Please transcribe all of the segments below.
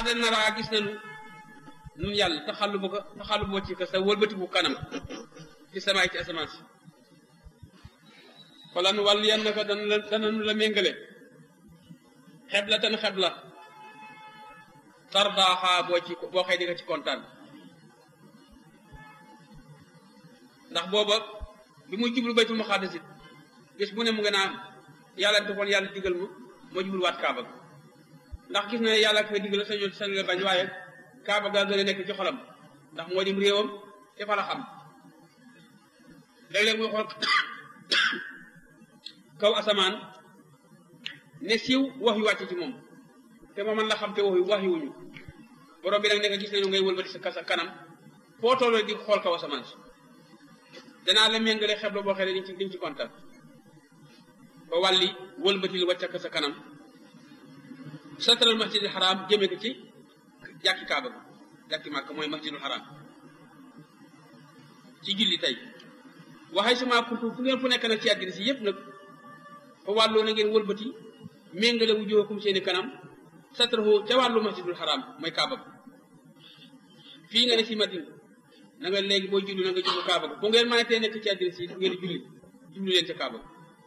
xaada naraa gis nañu nun yàlla taxallu bu ko taxallu boo ci ka sa wëlbati bu kanam ci samaay ci asamaan si falan wàll yan naka dana la dananu la méngale xebla tan xebla tardaaxaa boo ci boo xëy di nga ci kontaan ndax booba bi muy jublu baytul muqaddas it gis bu ne mu nga naan yàlla defoon yàlla digal ma moo jublu waat kaaba ga ndax gis na ne yàlla koy digal sañoo sañ la bañ waaye kaaba gaa gën a nekk ci xolam ndax moo dim réewam te fa la xam léeg-léeg muy xool kaw asamaan ne siiw wax yu wàcc ci moom te ma man la xam te wax yu wax yu wuñu borom bi nag ne nga gis nañu ngay wëlbati sa kasa kanam foo tolloo di xool kaw asamaan si danaa la méngale xebla boo xee ne diñ ci diñ ci kontaan ba wàlli wëlbati lu wàcc sa kanam satral masjidil xaraam jëme ko ci jàkki kaaba bi jàkki màkk mooy masjidul xaraam ci julli tey waxay sama kuntu fu ngeen fu nekk nag ci àddina si yëpp nag fa wàlloo na ngeen wëlbati méngale wu jóokum seeni kanam satrahu ca wàllu masjidul xaraam mooy kaaba bi fii nga ne si madina na nga léegi booy julli na nga jublu kaaba ga fu ngeen mën a tee nekk ci àddina si fu ngeen julli jublu leen ca kaaba ga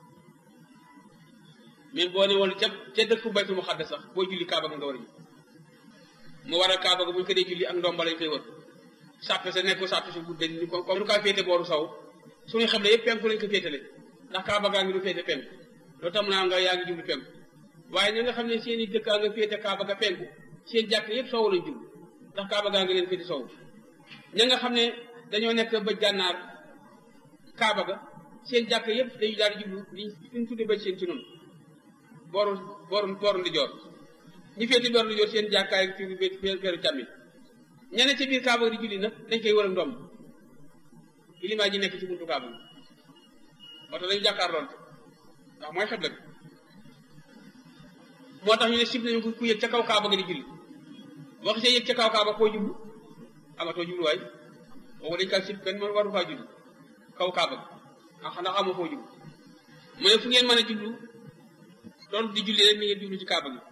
même boo ne woon ca ca dëkk baytul muqaddas sax booy julli kaaba ga nga war a jub mu war a kaaba ga bu ñu ko dee julli ak ndomba lañ koy wër sàppe sa nekk sàppe su gudde ni ko comme nu kaa féete booru saw suñu xam ne yëpp penku lañ ko féetale ndax kaaba gaa ngi du féete penku loolu tam naa nga yaa ngi jublu penku waaye ña nga xam ne seen i dëkkaa nga féete kaaba ga penku seen jàkk yëpp sow lañ jublu ndax kaaba gaa ngi leen féete sow ña nga xam ne dañoo nekk bëj gànnaar kaaba ga seen jàkk yëpp dañu daal di jublu liñ ñu tudde bëj seen ci noonu booru booru booru ndi joor ñi féete booru ndi joor seen jàkkaay fi feeru càmmi ñene ci biir kaaba di julli nag dañ koy wër a ndomb ilimaa ji nekk ci buntu kaaba bi oto dañu jàkkaarloon ndax mooy xebla bi moo tax ñu ne sib nañu ku yëg ca kaw kaaba ga di julli boo xisee yëg ca kaw kaaba koo jublu amatoo jubluwaay boobu dañ kaa sib kenn mën waru faa julli kaw kaaba ga ah ndax amoo foo jublu mu ne fu ngeen mën a jublu loolu di julli rek ni ngeen jublu ci kaaba gi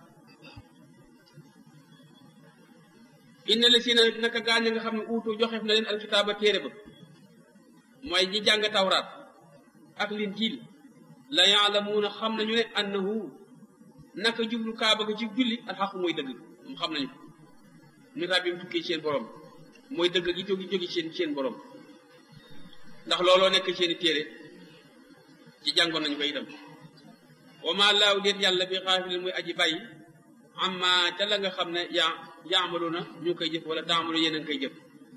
inna la si na naka gaañ nga xam ne uutu joxeef na leen alkitaaba téere ba mooy ñi jàng tawraat ak linjiil la yaalamuuna xam nañu ne annahu naka jublu kaaba ga ci julli alxaqu mooy dëgg mu xam nañu ko mi rabbim tukkee seen borom mooy dëgg gi jógi jógi seen seen borom ndax looloo nekk seeni téere ci jàngoon nañu ko itam wa ma laaw déet yàlla bi xaafilin muy aji bàyyi amma ca la nga xam ne yaa yaamalu na ñu ngi koy jëf wala taamalu yéen a ngi koy jëf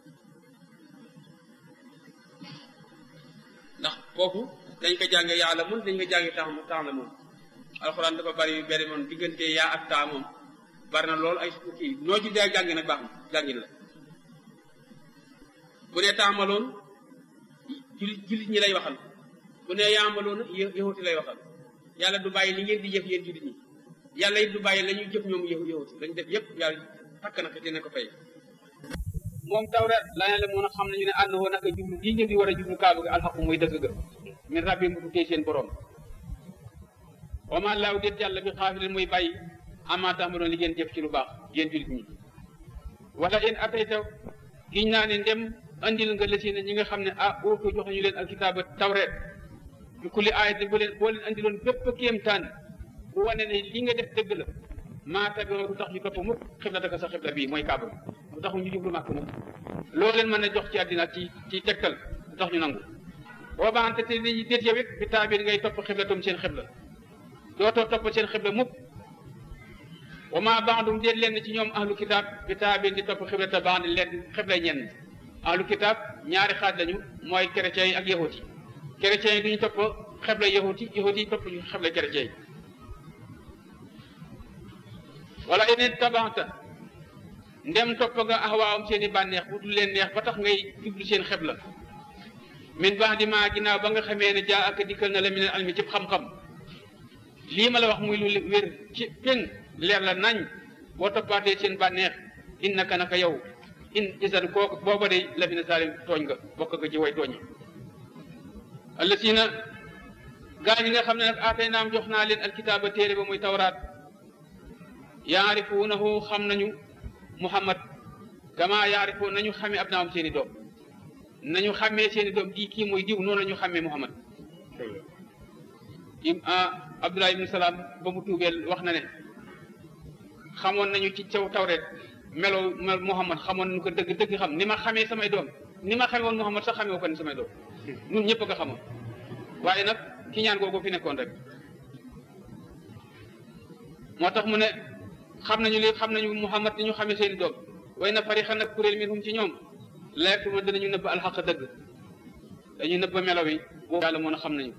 ndax foofu dañ ko jànge yàlla mun dañ ko jànge tax tax la moom alxuraan dafa bari yu bari moom diggante yaa ak taa moom bari na lool ay kii noo ci dee jànge nag baax na jàngin la bu ne taamaloon jullit jullit ñi lay waxal bu ne yaamaloon yahuti lay waxal yàlla du bàyyi li ngeen di jëf yéen jullit ñi yàlla it du bàyyi la ñuy jëf ñoom yahuti lañ def yépp yàlla takk na ko dina ko fay moom tawreet la ne la mun a xam nañu ne ànd woo naka jublu lii ngeen di war a jublu kaaba gi alxaqu muy dëgg ga min rabbi mu tukkee seen borom wa ma laaw déet yàlla bi xaafilin muy bàyyi ama tax ma doon li ngeen jëf ci lu baax yéen jullit ñi wala in atayta giñ naa ne ndem andil nga la si ne ñi nga xam ne ah ootu jox ñu leen alkitaaba tawreet bi kulli aayat bu leen boo leen andiloon bépp kéemtaan bu wane ne li nga def dëgg la maa tabiroo du tax ñu topp mukk xibla daka sa xibla bii mooy kaaba bi du taxu ñu jublu màkk mukk loo leen mën a jox ci àddina ci ci tegtal du tax ñu nangu boo baante te li déet yow it bi taabir ngay topp xiblatum seen xibla dootoo topp seen xibla mukk wa maa baadum déet leen ci ñoom ahlu kitaab bi taabir di topp xibla te baax leen xibla ñenn ahlu kitaab ñaari xaaj lañu mooy chrétiens yi ak yahut yi chrétiens yi duñu topp xibla yahut yi yahut yi topp ñu xibla chrétiens yi wala yeneen tabaxta ndem topp nga axwaawam seen i bànneex bu dul leen neex ba tax ngay jublu seen xebla min baax di maa ginnaaw ba nga xamee ne jaa ak dikkal na la mineen almi ci xam-xam lii ma la wax muy lu wér ci péng leer la nañ boo toppaatee seen bànneex innaka naka yow in isan kooku booba de la fi na saalim tooñ nga bokk nga ci way tooñi allasina gaa ñi nga xam ne nag aatay naam jox naa leen alkitaaba téere ba muy tawraat yaarifuunahu xam nañu muhammad kama yaarifoo nañu xamee ab naam seeni doom nañu xàmmee seeni doom kii kii mooy diw noonu la ñu xàmmee muhammad im abdullah ibnu salaam ba mu tuubeel wax na ne xamoon nañu ci caw tawret melo muhammad xamoon nañu ko dëgg dëgg xam ni ma xamee samay doom ni ma xamee woon muhammad sax xamee ko ni samay doom ñun ñëpp a ko xamoon waaye nag ki ñaan googu fi nekkoon rek moo tax mu ne xam nañu li xam nañu muhammad ni ñu xamee seeni doom way na fari xan nag kuréel minhum ci ñoom laajte ma dinañu nëbb alxaq dëgg dañuy nëbb melo wi boobu yàlla moo na xam nañu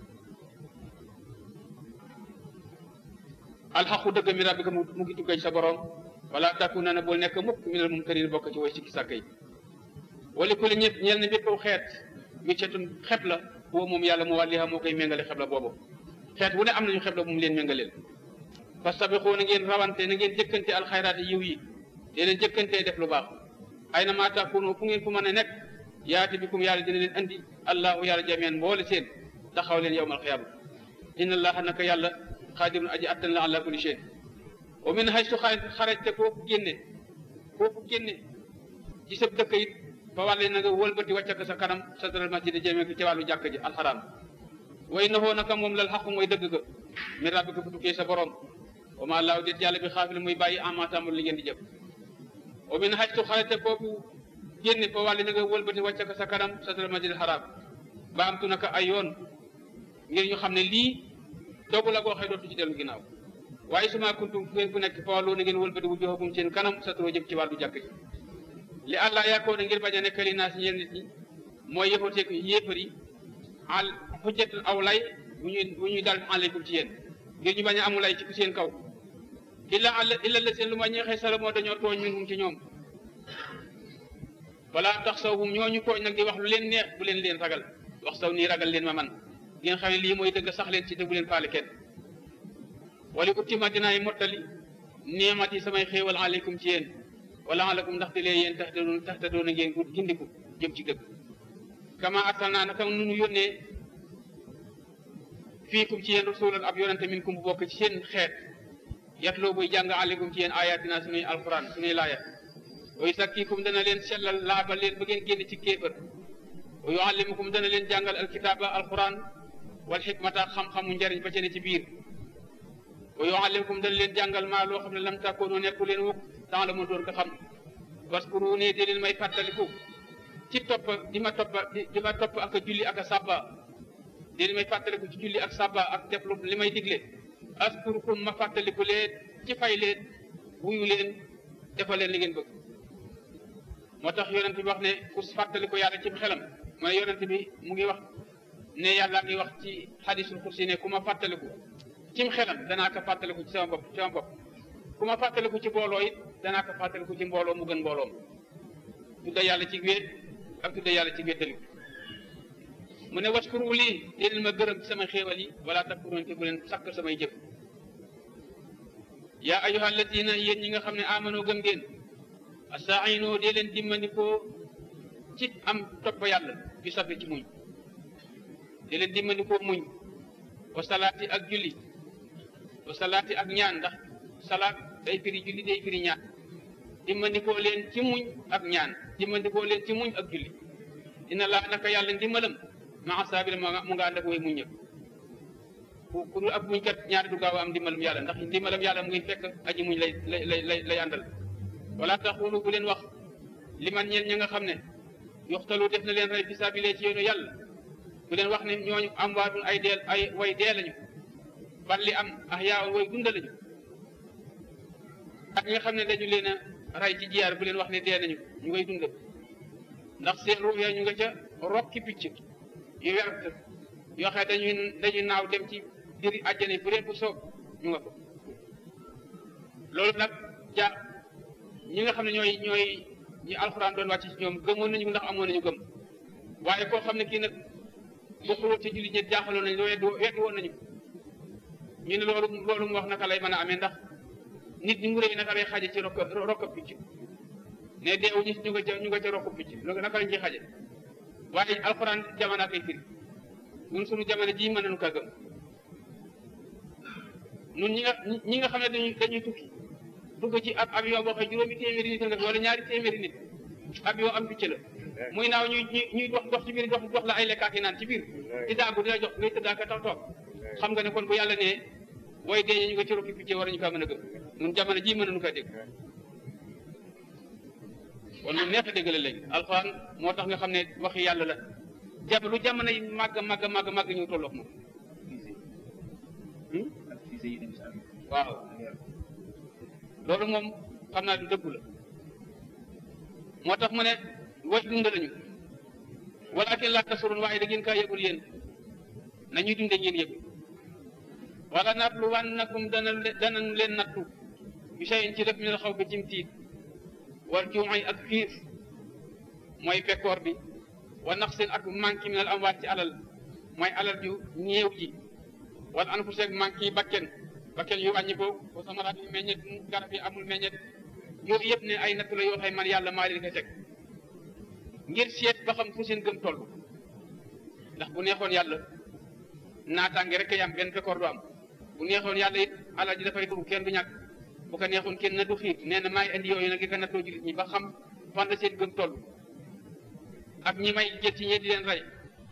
alxaqu dëgg mi rabbika mu ngi tukkee sa borom wala takuna na bul nekk mukk minal mumtarin bokk ci way sikki sàkk yi wala ku li ñëpp ñeel na bépp xeet wiccetun xeb la boobu moom yàlla mu wàlliha moo koy méngale xeb la boobu xeet wu ne am nañu xeb la bu mu leen méngaleel fastabiqu na ngeen rawante na ngeen jëkkante alxayraati yiw yi te leen jëkkantee def lu baax ay na maa takunu fu ngeen fu mën a nekk yaati bikum yàlla dina leen andi allahu yàlla jameen mboole seen taxaw leen yowmal xiyaama inna allaha naka yàlla xaadirun aji attan la ala kulli shay wa min haysu xarajte kooku génne kooku génne ci sa dëkk it fa wàlle na nga wëlbati wàccak sa kanam sa daral masjid jëmee ko ci wàllu jàkk ji alxaraam way na foo naka moom lal xaqu mooy dëgg ga min rabbika bu tukkee sa borom wa ma laaw déet yàlla bi xaafil muy bàyyi amaatamul li ngeen di jëf wa min haysu xarajte kooku génne fa wàlle na nga wëlbati wàccak sa kanam sa daral masjid alxaraam ba am tu naka ay yoon ngir ñu xam ne lii dogu la goo xëy dootu ci dellu ginnaaw waaye suma kuntum fu ngeen fu nekk fa wàllu na ngeen wëlbati wu joxagum seen kanam sa turoo jëm ci wàllu jàkk ji li àllaa yaakoo ne ngir bañ a nekk li naa si ñeen nit ñi mooy yëfateek yéefar yi al xujjatul aw lay bu ñuy bu ñuy dal aleykum ci yéen ngir ñu bañ a amu lay ci seen kaw illa àll illa la seen lu ma ñeexee sala moo dañoo tooñ minhum ci ñoom wala tax saw hum ñooñu tooñ nag di wax lu leen neex bu leen leen ragal wax saw nii ragal leen ma man ngeen xam ne lii mooy dëgg sax leen ci dëggu leen faale kenn wala uttima dinaay mottali neemat yi samay xéewal aleykum ci yéen wala alakum ndaxte lee yéen tax doon tax te doon a ngeen gindiku jëm ci dëgg kama arsalnaa naka nunu yónnee fiikum ci yéen rasulan ab yonente min kum bu bokk ci seen xeet yatloo buy jàng aleykum ci yéen ayatina sunuy alquran sunuy laaya wa yusakkikum dana leen sellal laabal leen ba ngeen génn ci kéefër wa yuallimukum dana leen jàngal alkitaaba alquran wal xikmata xam-xamu njariñ ba ca ne ci biir wa yuallimukum dana leen jàngal maa loo xam ne lam takkoonu nekku leen wukk dans la doon ko xam waskuru ne di leen may fàttaliku ci topp di ma topp di ma topp ak a julli ak a sàbba di leen may fàttaliku ci julli ak sàbba ak def lu li may digle askurukum ma fàttaliku leen ci fay leen wuyu leen defal leen li ngeen bëgg moo tax yonent bi wax ne ku fàttaliku yàlla ci xelam mu ne yonent bi mu ngi wax ne yàlla ngi wax ci xadisul kursi ne ku ma fàttaliku cim xelam danaa ko fàttaliku ci sama bopp ci sama bopp ku ma fàttaliku ci mbooloo it danaa ko fàttaliku ci mbooloo mu gën mbooloom tudda yàlla ci wéet ak tudda yàlla ci wéetaliku mu ne waskuru lii déedéet ma gërëm sama xéewal yi wala takkuroon te bu leen sakk samay jëf yaa ayyuha alladina yéen ñi nga xam ne amano gëm ngeen astaino dee leen dimmandikoo ci am topp yàlla bi safe ci muñ dee leen dimmandikoo muñ wa salaati ak julli wa salaati ak ñaan ndax salaat day firi julli day firi ñaan dimmandikoo leen ci muñ ak ñaan dimmandikoo leen ci muñ ak julli dina laa naka yàlla ndimbalam maa saabira mu nga ànd ak way muñ ñëpp ku ku dul ab muñ kat ñaari du gaaw a am ndimbalam yàlla ndax ndimbalam yàlla mu ngi fekk aji muñ lay lay lay lay àndal wala taxulu bu leen wax li man ñeen ña nga xam ne yoxtalu def na leen rey fi sabilee ci yoonu yàlla bu leen wax ne ñooñu am waatun ay deel ay way dee lañu ban li am ah yaa way dunda lañu ak ñi nga xam ne dañu leen a rey ci jiyaar bu leen wax ne dee nañu ñu ngay dund ndax seen ruux ya ñu nga ca rokki picc yu wert yoo xam ne dañuy dañuy naaw dem ci diri àjjana bu leen bu soob ñu nga ko loolu nag ja ñi nga xam ne ñooy ñooy ñi alxuraan doon wàcc ci ñoom gëmoon nañu ndax amoon nañu gëm waaye koo xam ne kii nag bokkul ci julli ñi jaaxaloon nañu weddi weddi woon nañu ñu ne loolu loolu mu wax naka lay mën a amee ndax nit ñi mu réy naka lay xaje ci rokk rokk picc ne deewu ñu ñu nga ca ñu nga ca rokk picc loolu naka lañ ciy xaje waaye alxuraan jamono koy firi ñun suñu jamono jii mën nañu kaa gëm ñun ñi nga ñi nga xam ne dañuy dañuy tukki dugg ci ab avion boo xam juróomi téeméeri nit nga wala ñaari téeméeri nit avion am picc la muy naaw ñuy ñuy dox dox ci biir dox dox la ay lekkaat yi naan ci biir di daagu di la jox ngay tëddaa ka tax toog xam nga ne kon bu yàlla nee booy dee ñu nga ci rokki picc war nañu kaa mën a gëm ñun jamono ji mën nañu kaa dégg kon lu neex a dégg la léegi alxuraan moo tax nga xam ne waxi yàlla la jam lu jamono yi màgg màgg màgg màgg ñu tolloog moom waaw loolu moom xam naa du dëggu la moo tax mu ne way dund lañu walakin laa tasurun waaye da ngeen kaa yëgul yéen nañuy dunde ngeen yëgul wala natlu wannakum dana danañ leen nattu bi shay'in ci def minal xaw bi cim tiit wal juu'i ak xiif mooy bekkoor bi wa naqsin ak manki minal amwaat ci alal mooy alal ju néew ji wala anfus ak manki bakken bakken yu wàññi ko wa samaraat yu meññet garab yi amul meññet yooyu yëpp ne ay nattu la yoo xam man yàlla maa leen ko teg ngir seet ba xam fu seen gëm toll ndax bu neexoon yàlla naataange rek yam benn bekkoor du am bu neexoon yàlla it alal ji dafay dugg kenn du ñàkk bu ko neexoon kenn na du xiif nee na maay indi yooyu nag di ko nattoo jullit ñi ba xam fan la seen gëm toll ak ñi may jël ci ñee di leen rey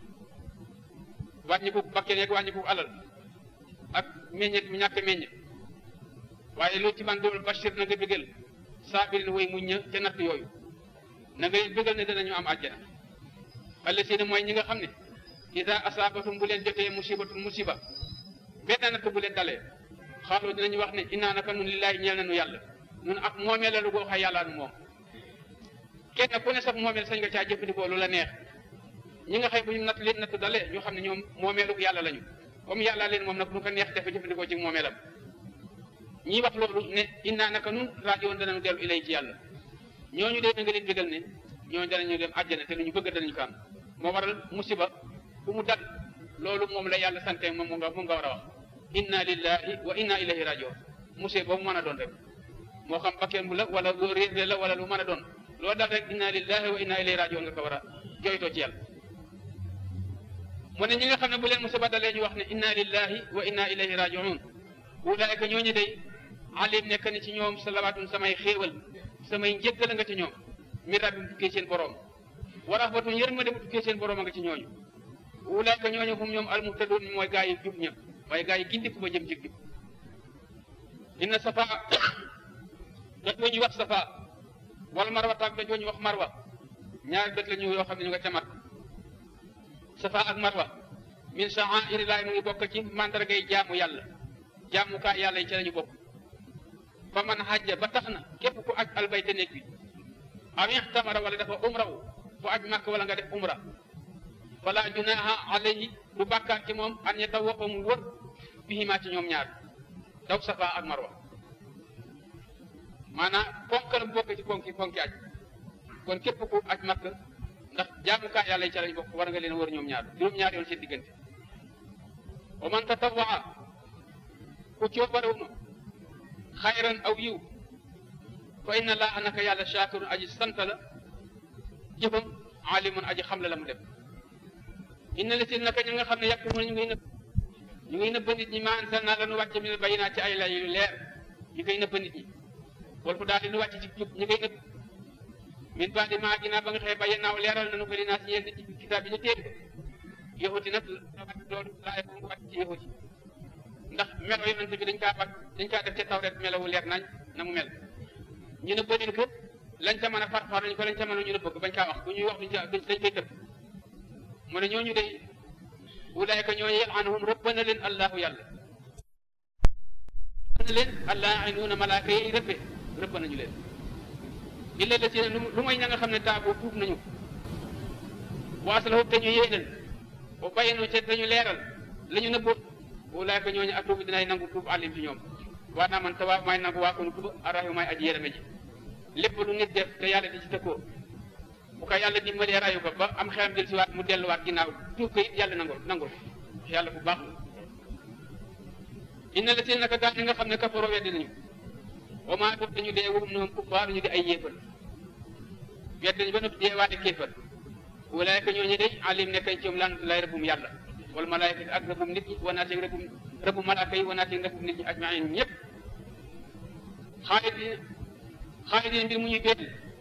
wàññi ko bakkeen yeeg wàññi ko alal ak meññet mi ñàkk meññet waaye loolu ci man dool bashir na nga bëggal saabirin way muñ ña ca natt yooyu na nga leen bëggal ne danañu am àjjana allasiina mooy ñi nga xam ne ida asaabatum bu leen jotee musibatul musiba benn natt bu leen dalee xaaloo dinañu wax ne innaa naka nun lillaahi ñeel nañu yàlla nun ak moomeel la lu goo xay yàlla nu moom kenn ku ne sax moomeel sañ nga caa jëfandikoo lu la neex ñi nga xëy bu ñu natt leen natt dalee ñu xam ne ñoom moomeelu yàlla lañu comme yàlla leen moom nag nu ko neex dafa jëfandikoo ci moomeelam ñi wax loolu ne innaa naka nun raajiwoon danañu dellu ilay ci yàlla ñooñu dee na nga leen bégal ne ñooñu danañu dem àjjana te lu ñu bëgg danañu ko am moo waral musiba bu mu dal loolu moom la yàlla sante moom nga moom nga war a wax inna lillahi wa inna ilayhi rajiun musiba boobu mën a doon rek moo xam bakkeen bu la wala lu réer la wala lu mën a doon loolu dal rek inna lillahi wa inna ilayhi rajiun nga ko war a jooytoo ci yàlla mu ne ñi nga xam ne bu leen musiba dalee ñu wax ne inna lillahi wa inna ilayhi rajiun ulaayka ñooñu day alim nekk ni ci ñoom salawaatun samay xéewal samay njëggal nga ci ñoom mi rabbi bu tukkee seen borom wa rahmatun yërmande bu tukkee seen borom nga ci ñooñu ulaayka ñooñu hum ñoom almuhtadun mooy gaa yi jub ña waaye gaa yi gindiku ba jëm ci jub inna safa doj wa ñuy wax safa wala marwa taag doj wa ñuy wax marwa ñaari doj la ñu yoo xam ne ñu nga ca mat safa ak marwa min sha'aa'irillaahi mu ngi bokk ci mandargay jaamu yàlla jaamukaay yàlla yi ci lañu bokk fa man hajja ba tax na képp ku aj albayta néeg bi aw ihtamara wala dafa umra wu fu aj màkk wala nga def umra fala junaha alayhi du bàkkaar ci moom an yatawafa mu wër bihimaa ci ñoom ñaar daw safa ak marwa maanaam ponk la bokk ci ponki ponki aj kon képp ku aj màkk ndax jaamukaay yàlla yi ci lañ bokk war nga leen wër ñoom ñaar juróom-ñaar yoon seen diggante wa man tatawaa ku coobarewu na xayran aw yiw fa inna laa naka yàlla shaakirun aji sant la jëfam alimun aji xam la la mu def inna la si naka ñi nga xam ne yàq mu ñu ngi nëbb ñu ngi nëbb nit ñi ma anzalna la nu wàcce min bayinaat ci ay lay yu leer ñu koy nëbb nit ñi wal fu daal di nu wàcce ci jub ñu koy nëbb min baadi maa ginnaaw ba nga xëy baye naaw leeral nañu ko li naa si ñeen nit ci kitaab bi ñu téere yahuti nag loolu laay bu mu wàcc ci yahuti ndax melo yonent bi dañ kaa bat dañ kaa def ca tawret melawu leer nañ na mu mel ñu ne bërin ko lañ ca mën a farfar nañ ko lañ ca mën a ñu ne bëgg bañ kaa wax bu ñuy wax duñ ca dañ koy tëb mu ne ñooñu day ulaayka ñooñu yal'anuhum rëbb na leen allahu yàlla rëbb na leen allaa'inuuna malaaka yi rëbbe rëbb nañu leen illa la si ne lu mooy ña nga xam ne taabu tuub nañu waaslahu te ñu yéenal ba bayyanu te dañu leeral la ñu nëbboon ulaayka ñooñu atuubu dinay nangu tuub alim ci ñoom waa naa man tawa may nangu waa kon tuub arrahimu may aji yërëme ji lépp lu nit def te yàlla di ci tëkkoo bu ko yàlla dimbalee rayu ko ba am xelam del si waat mu delluwaat ginnaaw tuub ko it yàlla nangul nangul yàlla bu baax inna la seen naka gaa ñi nga xam ne kafaroo weddi nañu wa maa def dañu dee wum ñoom kuffaar ñu di ay yéefal weddi nañu ba noppi dee waate kéefal ulaayka ñooñu day alim nekkañ ci ñoom lan lay rëbbum yàlla wala malaayka ak rëbbum nit ñi wanaat ak rëbbum rëbbum malaaka yi wanaat ak rëbbum nit ñi ajmain ñëpp xaalidin xaalidin mbir mu ñuy béet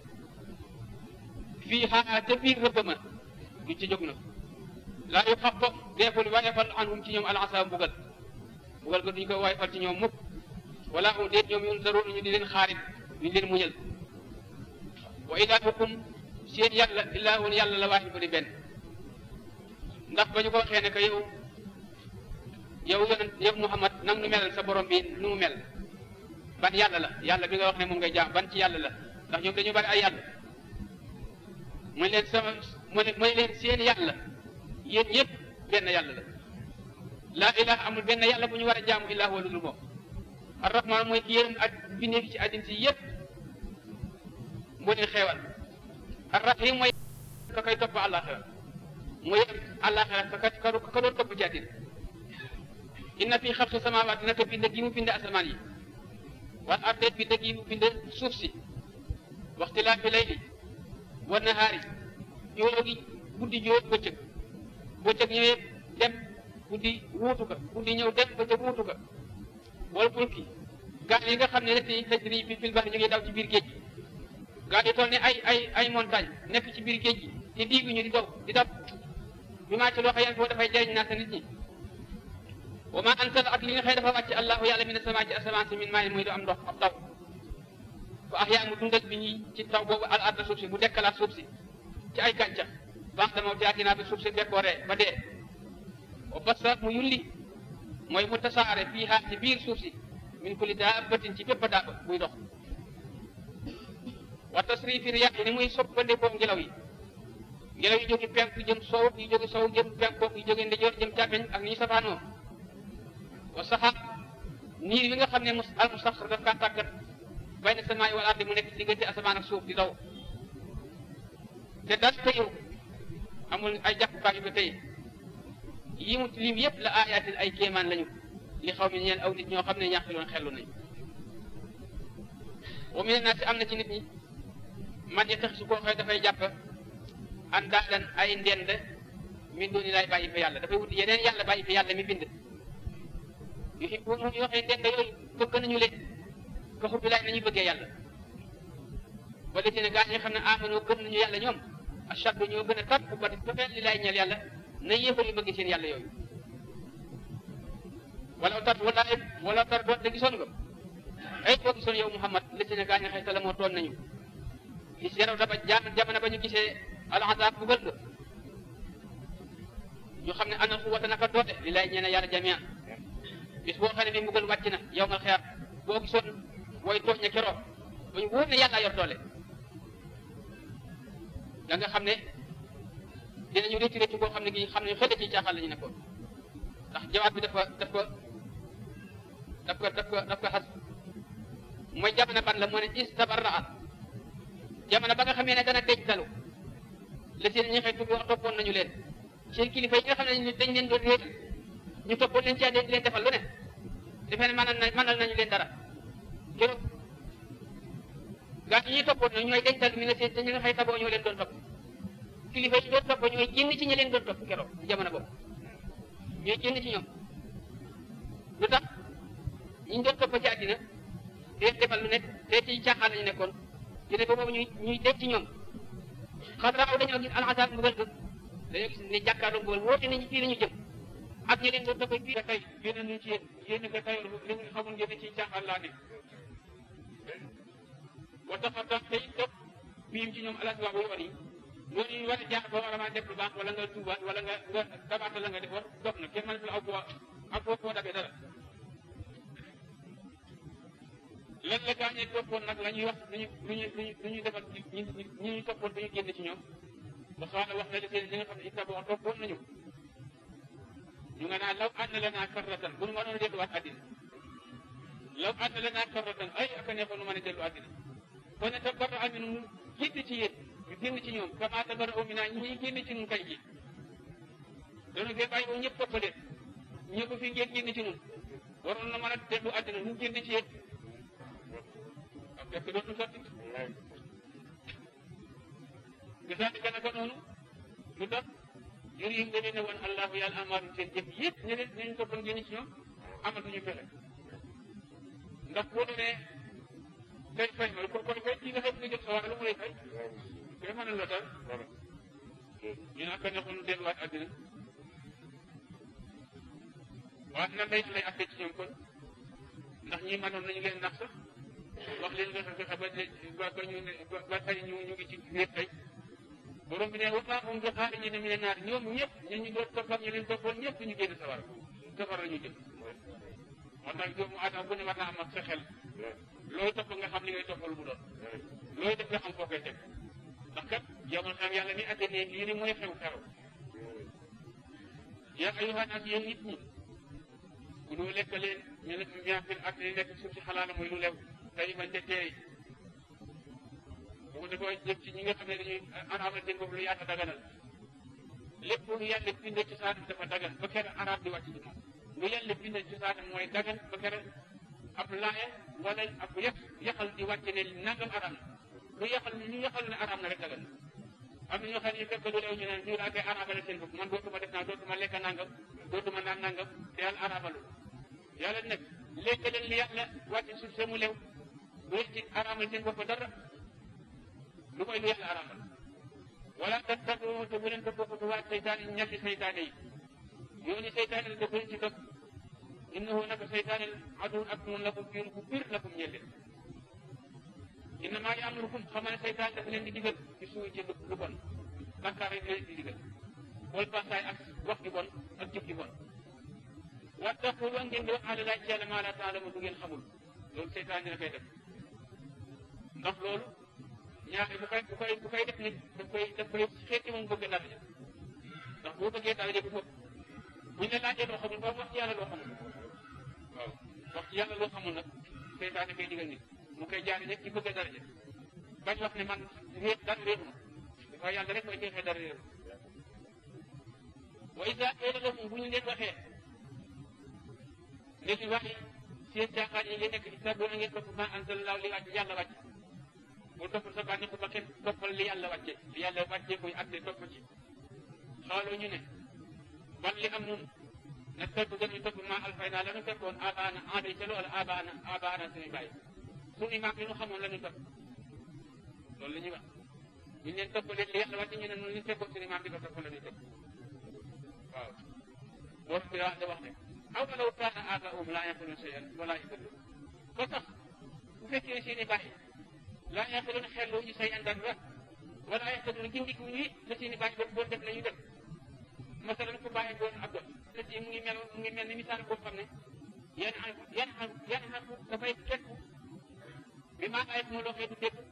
fii xaa te biir rëbb ma duñ ci jóg na laa yu xaf fo deeful wayefal anhum ci ñoom alasa mbugal mbugal ko duñ ko wayefal ci ñoom mukk wala um déet ñoom yun daroon ñu di leen xaarit duñ leen muñal wa ilaahukum seen yàlla ilaahun yàlla la waaxid bu di benn ndax ba ñu ko waxee ne que yow yow yonent yow Muhammad nang nu melal sa borom bi nu mu mel ban yàlla la yàlla bi nga wax ne moom ngay jaam ban ci yàlla la ndax ñoom dañu bari ay yàlla mooy leen sama mooy leen seen yàlla yéen ñëpp benn yàlla la laa ilaha amul benn yàlla bu ñu war a jaamu illah wa ludul moom arrahman mooy ki yërëm ak bindee fi ci àddina si yëpp moo leen xeewal arrahim mooy ka koy topp àllaaxira mooy àllaaxira ka ka ka doon topp ci àddina inna fi xalqi samaawaati naka bind gi mu bind asamaan yi wal arde bind gi mu bind suuf si waxtilaafi layli wa nahaari yoo gi guddi joo bëccëg bëccëg ñëwee dem guddi wuutu ka guddi ñëw dem bëccëg wuutu ka wala fulki gaal yi nga xam ne rek yi tajri fi fil bahri ñu ngi daw ci biir géej gi gaal yi toll ne ay ay ay montagne nekk ci biir géej gi di diiguñu di daw di daw bi maa ci loo xam foofu dafay jëriñ naa sa nit ñi wa ma ansal ak li nga xëy dafa wàcc allahu yàlla min asamaa ci asamaan si min maayin muy du am ndox ab taw fa ahyaa mu dundal bi ñi ci taw boobu al arda suuf si mu dekkalaat suuf si ci ay gàncax baax dama jaatinaa bi suuf si décoré ba dee wa basa mu yulli mooy mu tasaare fii xaar ci biir suuf si min kulli daabatin ci bépp daaba buy dox wa tasrifi riyaah ni muy soppandekoo ngelaw yi ngelaw yi jóge penku jëm sow yi jóge sow jëm penku yi jóge ndijoor jëm càmmeñ ak ni ñu safaanoo wa saxaab niir bi nga xam ne mus al musaxar daf kaa tàggat bayna samaay wal ardi mu nekk ci diggante asamaan ak suuf di daw te dal tëyu amul ay jàppukaay yu ko tëye yi mu lim yëpp la aayaatin ay kéemaan lañu li xaw mi ñeen aw nit ñoo xam ne ñàkkiloon xellu nañ wa mi ne naa si am na ci nit ñi man ya tax su koo xëy dafay jàpp an daadan ay ndend min dooni laay bàyyi fa yàlla dafay wut yeneen yàlla bàyyi fa yàlla mi bind yu fi bu ñu waxee ndend yooyu bëgg nañu leen ko xubbi laay nañu bëggee yàlla wala ci ne gaa ñi xam ne amanoo gëm nañu yàlla ñoom ashaddu ñoo gën a tar bu bati dafee li laay ñeel yàlla na yéefar yi bëgg seen yàlla yooyu wala tar wala wala tar doon te gisoon nga ay boo gisoon yow Muhammad li ci ne gaa ñi xëy tala moo toon nañu gis yaraw daba jam jamono ba ñu gisee alxasaab bugal ga ñu xam ne ana xuwata naka doote li lay ñeene yàlla jamia bis boo xam ne bi mbugal wàcc na yow nga xeer boo gisoon way tooñ ña keroog ba ñu wóor ne yàlla yor doole da nga xam ne dinañu réccu réccu boo xam ne gi xam ne xëy ci caaxaan la ñu nekkoon ndax jawaab bi dafa daf ko daf ko daf ko daf ko xas mooy jamono ban la moo ne istabarraa jamono ba nga xamee ne dana denc dalu la seen ñi xëy tubi wax toppoon nañu leen seen kilifa yi nga xam ne dañ leen doon réer ñu toppoon leen ci àddina di leen defal lu ne defee ne mënal na mënal nañu leen dara keroog gaa yi ñuy toppoon na ñooy dencal mi nga seen te ñi nga xëy taboo ñoo leen doon topp kilifa yi doon topp ñooy génn ci ñi leen doon topp keroog ci jamono boobu ñooy génn ci ñoom lu tax ñi doon topp ci àddina di leen defal lu nekk te ci caaxaan lañu nekkoon ñu ne ba boobu ñuy ñuy denc ci ñoom xadraaw dañoo gis alxasaab mbugal ga dañoo gis ne jàkkaarloo mbugal woote nañu fii la ñu jëm ak ñi leen doon topp fii tey génn nañu ci yéen yéen ko tey li nga xamul ngeen ci caaxaan laa ne wa tax tax tey topp biim ci ñoom alas waabu yoon yi loolu ñu war a jaar ba war a maa def lu baax wala nga tuubaat wala nga nga dabaata la nga def war dox na kenn mënatu la aw boo ak boo boo dabee dara lan la gaañee toppoon nag la ñuy wax luñu luñu lu ñu defal ñi ñi ñu toppoon dañu génn ci ñoom ba xaala wax na li seen li nga xam ne ittaboo toppoon nañu ñu nga naan law ànd la naa karratan bu nu mënoon delluwaat àddina law ànd la naa karratan ay aka neexoon nu mën a dellu àddina kon ne tabarra aminu mu génn ci yéen ñu génn ci ñoom kama tabarra amina ñi génn ci ñun kay ji dañu fee bàyyi ba ñëpp toppaleen ñëpp fi ngeen génn ci ñun waroon na mën a dellu àddina ñu génn ci yéen ak fekk dootu sotti gisaalika naka noonu lu tax jur yi nga leen ne woon allahu yàlla amaaru seen jëf yëpp ne leen nañu toppoon génn ci ñoom amatuñu fexe ndax boo demee tey fay ma ko kon kay kii nga xam ne jëm sa war lu mu lay fay kay mën a la tal ñu naan ko neexoon delluwaat àddina waaye nan lay lay atte ci ñoom kon ndax ñi mënoon nañu leen nax sax wax leen nga fexe ba ba ñu ne ba tey ñu ñu ngi ci nekk tey borom bi ne wa maa hum bi xaarijiina mina naar ñoom ñëpp ñu ñu doon topp ak ñu leen toppoon ñëpp ñu génn sawar safar la ñu jëm moo tax doomu aadama bu ne war naa am ak sa xel looy topp nga xam li ngay topp lu mu doon looy def nga xam foo koy teg ndax kat jamono xam yàlla ni atte ne lii ni mooy xew xew yaa ayyuhaa naas yéen nit ñi ku doo lekk leen ñu ne ñaa fi at li nekk suuf si xalaala mooy lu lew tey bañ te teey bu ko defee jëm ci ñi nga xam ne dañuy araamal seen bopp lu yaata daganal lépp lu yàlla bindee ci saanam dafa dagan ba kere araab di wàcc ci moom lu yàlla bindee ci saanam mooy dagan ba kere ab laaye wala ab yàq yàqal di wàcc ne nangam araam na lu yàqal ñu yàqal ne araam na rek dagan am na ñoo xam ne fekk lu lew ñu ne ñu daa koy araabale seen bopp man dootuma def naa dootuma lekk nangam dootuma naan nangam te yàlla araabalu yàlla nag lekk leen li yàlla wàcc suuf see mu lew doo ci araamal seen bopp dara lu koy lu yàlla araamal wala tattabu te bu leen ko bokk waa seytaane ñetti seytaane yi yooni seytaane la dëkk ci topp innahu naka seytaane aduwwun ak noonu lakum fiir bu biir lakum ñeel leen innamaa ya'murukum xamal ne seytaane dafa leen di digal ci suuy ci lu bon bàkkaar rek leen di digal wal pasaay ak wax ju bon ak jëf ju bon wattaqulu ngeen di wax ala laa ci yàlla maa laa taalamu du ngeen xamul loolu seytaan dina koy def ndax loolu ñaari bu koy bu koy bu koy def nit daf koy daf koy xeeti moom bëgg daraja ndax boo bëggee daraja bu foofu buñ la laajee loo xamul ba wax ci yàlla loo xamul waaw wax ci yàlla loo xamul nag seytaan koy digal nit mu koy jaari rek ci bëgg daraja bañ wax ne man réet dara réetuma dafa yàlla rek mooy jeexee dara réetu wa isa qila lahum bu ñu leen waxee léegi wax yi seen caaxaan yi ngeen nekk ci saboo na ngeen topp ma anzalallahu li wàcc yàlla wàcc bu topp sa bànneex ba kenn toppal li yàlla wàcce li yàlla wàcce koy atte topp ci xaaloo ñu ne ban li am nun na topp dañuy topp ma alfay naa la ñu fekkoon abaana aaday ca loola abaana abaana suñuy bàyyi suñuy maam li ñu xamoon la ñu topp loolu la ñuy wax ñu leen topp leen li yàlla wàcce ñu ne ñu fekkoon suñuy maam di ko topp la ñuy topp waaw borom bi da wax ne aw law kaana aabaa'uhum laa yaqiluuna shay'an wa laa yahtadun ba sax bu fekkee seen i bàyyi laa yaqiluuna xellu ñu shay'an dara wa laa yahtadun gindiku ñi la seen i bàyyi doon def la ñu def masalan ku bàyyi doon ab doon te ci mu ngi mel mu ngi mel ni misaal boo xam ne yan xam yan xam yan xam dafay fekk bi maa ay moo loo xee du dégg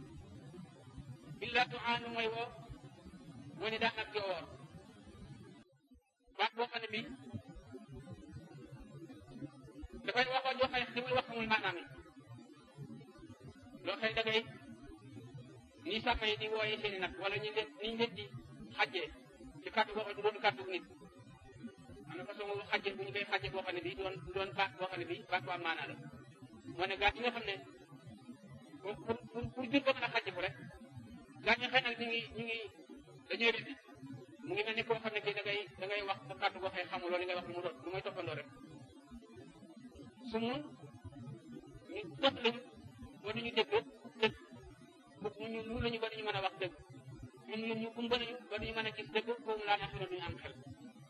illa tuaanu mooy woo moo ne daa nag di oor baat boo xam ne bii dafay waxoo joo xëy li muy wax xamul maanaam yi loo xëy da ngay ni sàmm yi di wooyee seen i nag wala ñu leen ni ñu leen di xàjjee ci kàddu boo xam ne du doon kàddu nit am na façon xàjjee bu ñu koy xàjjee boo xam ne bii doon doon baat boo xam ne bii baat bu am maanaa la moo ne gaa yi nga xam ne pour pour pour jur ko mën a xàjjee ko rek gaa ñu xëy nag ñu ngi ñu ngi dañuy rëdd mu ngi mel ni koo xam ne kii da ngay da ngay wax sa kàddu boo xëy xamul loolu li ngay wax lu mu doon lu may toppandoo rek su mu ñu dox lañu ba duñu dégg dëgg bu ñu lu lañu ba duñu mën a wax dëgg ñun ñun ñu gumba nañu ba duñu mën a gis dëgg boobu laa neex na duñu am xel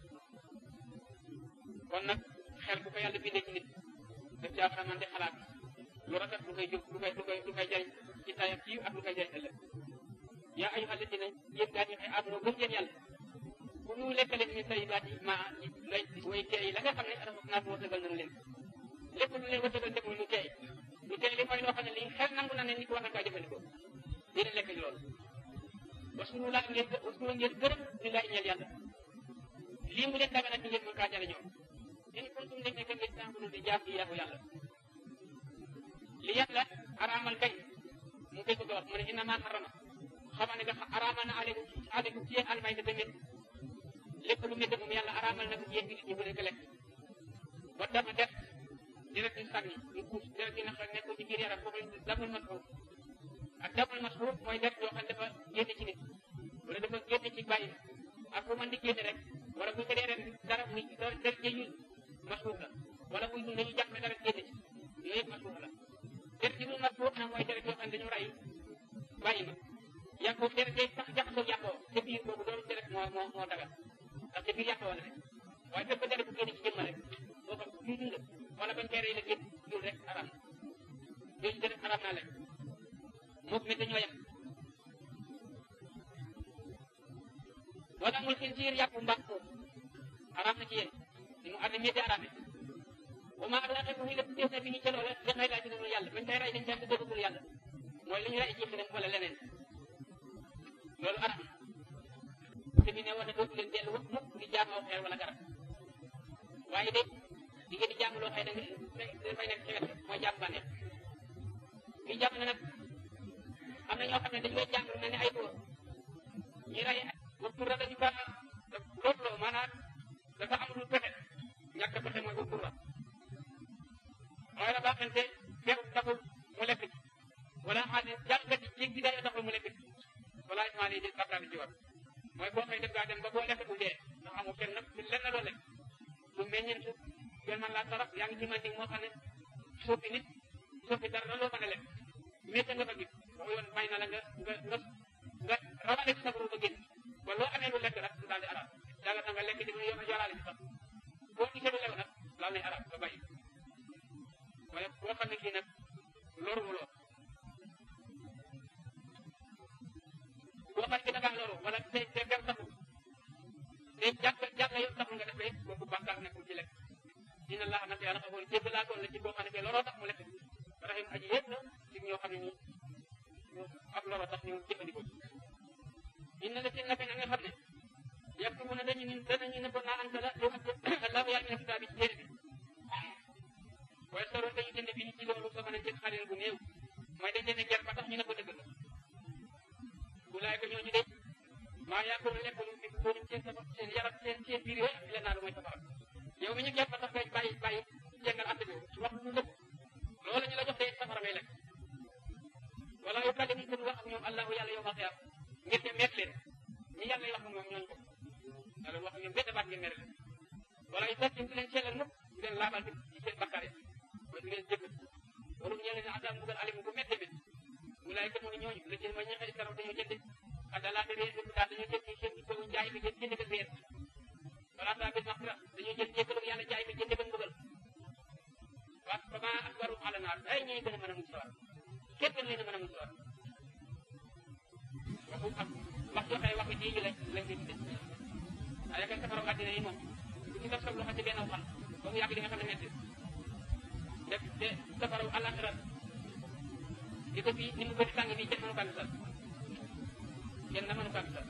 kon nag xel bu ko yàlla bindee ci nit daf caa war a mën di xalaat lu rafet lu koy jóg lu koy lu koy lu koy jariñ ci tay ak ci ak lu koy jariñ ëllëg yaa ayyuha alladina yéen gaa ñi xëy àdduna gëm ngeen yàlla bu ñu lekkale ñu tay baat yi ma lay way teey la nga xam ne rafet naa ko wërsëgal nañu leen lépp lu leen wërsëgal def lu teey lu teey li mooy loo xam ne lii xel nangu na ne nit war na kaa jëfandikoo dina lekk loolu wasuru laa ngeen wasuru ngeen gërëm di laa ñeel yàlla lii mu leen daga nag ngeen mën kaa jariñoo in kuntum nekk nekk ngeen tàmbulu di jaam di yaafu yàlla li yàlla araamal kay mu koy bëgg a wax mu ne inna maa harama xamaa ne nga araamal na aleykum aleykum ci yéen almay te tamit lépp lu métti moom yàlla araamal na ko ci yéen bi ñu ko leen ko lekk ba dama def deret ñu sànni ñu kuus deret yi nga xam nekkul ci biir yaram foofu damul masxuur ak damul masxuur mooy deret yoo xam dafa génne ci nit wala dafa génne ci bàyyi ak fu mën di génne rek wala bu ko dee ren dara muy deret jëyu masxuur la wala muy dund dañuy jàpp ne dara génne ci yooyu yëpp masxuur la deret yi mu masxuur na mooy bàyyi ma yàpp deret day sax jaxasoo yàppoo te biir boobu loolu deret moo moo moo dagal ndax te biir yàppoo la rek waaye fépp deret bu génn ci jëmm rek boo xam bii dund wala bañ koy rey la génn dul rek araam yooyu deret araam naa leen mook mi dañoo yem wala mul xinsiir yàpp mbaam ko araam na ci yéen ni mu arne métti araame wa ma ak laqe ko xi lépp des na bi ñu ca loola li xëy laa ci dul yàlla bañ koy rey dañ caa dëggul yàlla mooy li ñu rey ci xërëm wala leneen loolu araam na te bi ne wala dootu leen dellu mukk di jaamoo xeer wala garab waaye de di ngeen di jaam loo xëy da nga dafay nekk ci wet mooy jaam bànneex bi jàpp na nag am na ñoo xam ne dañ koy jàng lu mel ni ay góor ñi rey waxtu ra dañu kaa loolu loo maanaam dafa am lu pexe ñàkk pexe mooy waxtu ra mooy la baaxante feeru taxul mu lekk ci wala xam ne jàngkat yi jéeg bi day taxul mu lekk ci wala ismaali di bakkaar ci war mooy boo xëy def gaa dem ba boo lekk bu dee ndax amul kenn nag lenn loo lekk lu meññeen su kenn man laa taraf yaa ngi ci man moo xam ne suufi nit suufi dara loo mën a lekk métti nga fa gis waxu yoon may na la nga nga nga nga rawale ci sa bopp ba génn ba loo amee lu lekk rek du daal di arab daga ta nga lekk di yoon yoraale ci sax boo gisee lu lew nag laal nay arab nga bàyyi waaye boo xam ne kii nag loru mu lool boo xam ne da ngaa loru wala te te dem taxul te jàkk jàkk yow taxul nga def rek boobu bàkkaar nekkul ci lekk dina laa nag yàlla xamoon jégg laa doon la ci boo xam ne loroo tax mu lekk rahim aji yëpp la ci ñoo xam ne nii ak loro tax ñu jëfandikoo inna la ci naka na nga xam ne yàpp mu ne dañu ni danañu ne ba naa anta la li wax allahu yàlla mina kitaabi ci téere bi waaye soroon dañu jënd bi ni ci loolu soo mën a jël xalil bu néew mooy dañ leen ger ba tax ñu ne ko dëgg la wulaay ko ñooñu de maa yaakul lekk lu fi bóorum seen sa seen yaram seen seen biir yooyu leen naa lu mooy safara yow mi ñu ger ba tax koy bàyyi bàyyi jëngal àtte bi wax lu dëgg loolu ñu la jox de safara ngay lekk wala yow kàddu gi gën wax ak ñoom allahu yàlla yow ma xiyaam ngir te meet leen ñi yàlla wax ak ñoom ñooñu ko yàlla wax ak ñoom benn baat ngeen mere leen wala yu fekk du leen sellal mukk du leen laabal ci seen bakkaar yi mooy du leen jëgg waru ñee leen adam mbugal alim bu métte métt wulaay kat mooy ñooñu la jël ma ñeexee karaw dañoo jënd adalaate réer bi daal dañoo jël seen ko jaay bi jënd jënd ko réer wala saa bi maxtira dañoo jël jéggalu yàlla jaay bi jënd ko mbugal waa ba maa ak waru ala naar ay ñooy gën a mën a mucc sawar kenn gën leen a mën a mucc sawar waxu ak wax joxee waxi dii ñu lañ lañ koy tudde waaye kay safaraw àddina yi moom bu ci def sa loxo ci benn xal ba mu yàgg di nga xam ne metti def de safaraw àllaxira di ko fii ni mu bëri tàng fii kenn mënu kaa gisal kenn na mënu kaa gisal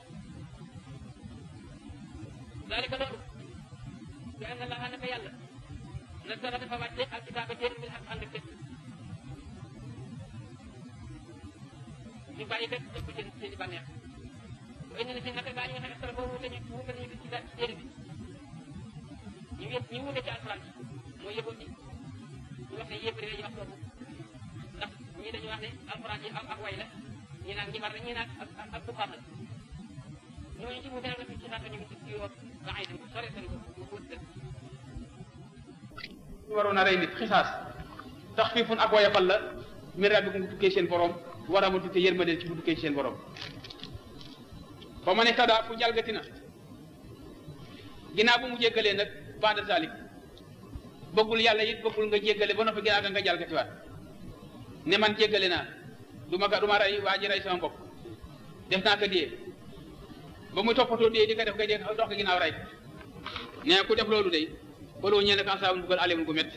dalika loolu bi anna laa naka yàlla nasara dafa wàcce alkitaaba téere bil xaq ànd ak dëgg ñu bàyyi kat def ko seen seen i bànneex waaye ne si naka gaa ñu nga xam ne sara boobu wuute ñu wuute nañu ci ci téere bi ñu yëpp ñu wuute ci alxuraan mooy yëgoon ni ñu wax ne yëpp dañuy wax boobu ndax ñii dañuy wax ne alxuraan yi ak way la ñii naan njibar la ñii naan ak ak buxaam la ñooñu ci wuute nag la ci xaata ñu ngi ci yoon ba ay dem sore seen ko mu wut dëgg ñu waroon a rey nit xisaas tax fii fun ak woyafal la miraat bi mu tukkee seen borom war a amati te yërmande ci bu tukkee seen borom ba ma ne tadaa fu jalgati na ginnaaw bu mu jéggalee nag ba'da zalik bëggul yàlla it bëggul nga jéggale ba noppi ginnaaw ga nga jalgatiwaat ne man jéggale naa du ma ga du ma rey waa ji rey sama bopp def naa ko dee ba muy toppatoo dee di ko def nga dee dox ko ginnaaw rey nee ku def loolu day baloo ñeel ne kansaabun buggal alimul gu métti